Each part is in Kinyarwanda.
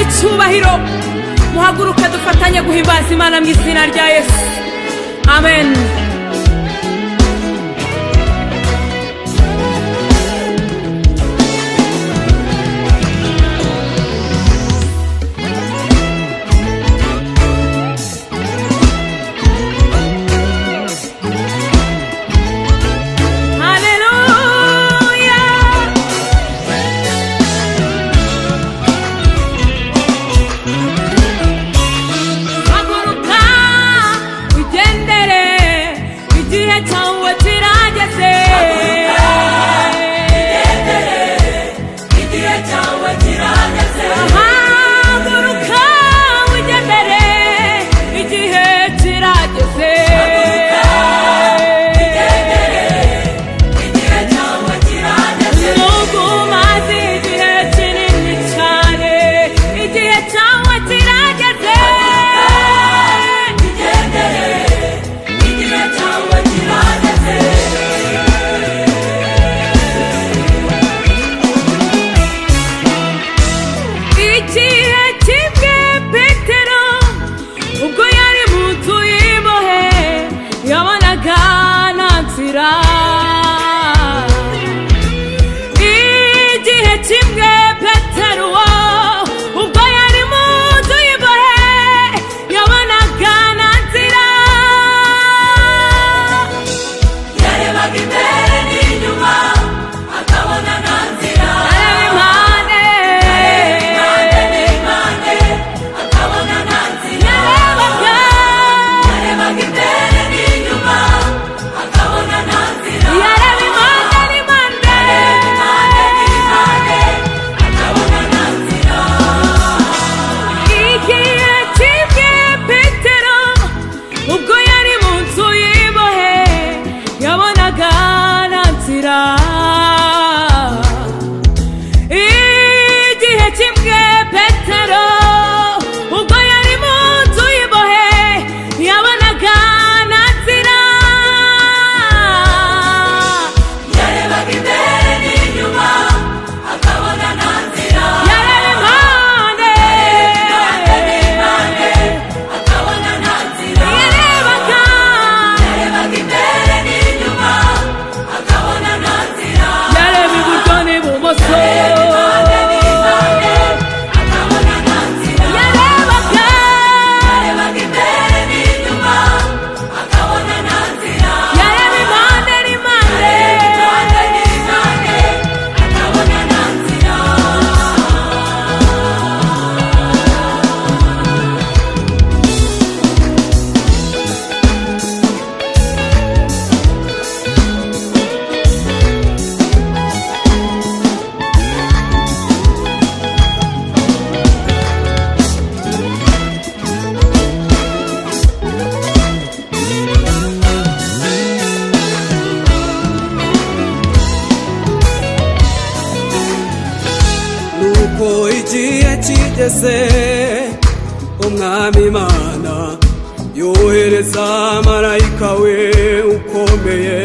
icyubahiro muhaguruke dufatanye guhimbaza imana mu izina rya yesu amen haleluya haguruka wigendere igihe cyawe kirageze igihe cyawe kirageze haguruka wigendere igihe kirageze igihe cyawe kirageze mugumaze igihe kinini cyane igihe cyawe kirageze igendere igihe cyawe kirageze igihe kimwe petero ubwo yari mu nzu y'imbohe yabonaga nta nzira igihe kimwe petero ubwo yari mu nzu y'imbohe yabonaga nta nzira yarebaga imbere n'inyuma akabona nta nzira areba impande impande n'impande akabona nta nzira yarebaga yarebaga imbere n'inyuma akabona nta nzira yareba impande n'impande impande n'impande akabona nta nzira igihe kimwe petero ubwo yari mu nzu y'imbohe yabonaga nta nzira igihe kimwe petero ubwo yari mu nzu y'imbohe yabonaga nta nzira yarebaga imbere n'inyuma akabona nta nzira yareba impande n'impande akabona nta nzira yarebaga yarebaga imbere n'inyuma akabona nta nzira yareba iburyo n'ibumoso impande n'impande akabona nta nzira yarebaga yarebaga imbere n'inyuma akabona nta nzira yareba impande n'impande impande n'impande akabona nta nzira nuko igihe kigeze umwami imana yohereza marayika we ukomeye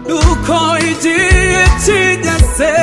nuko igihe kigeze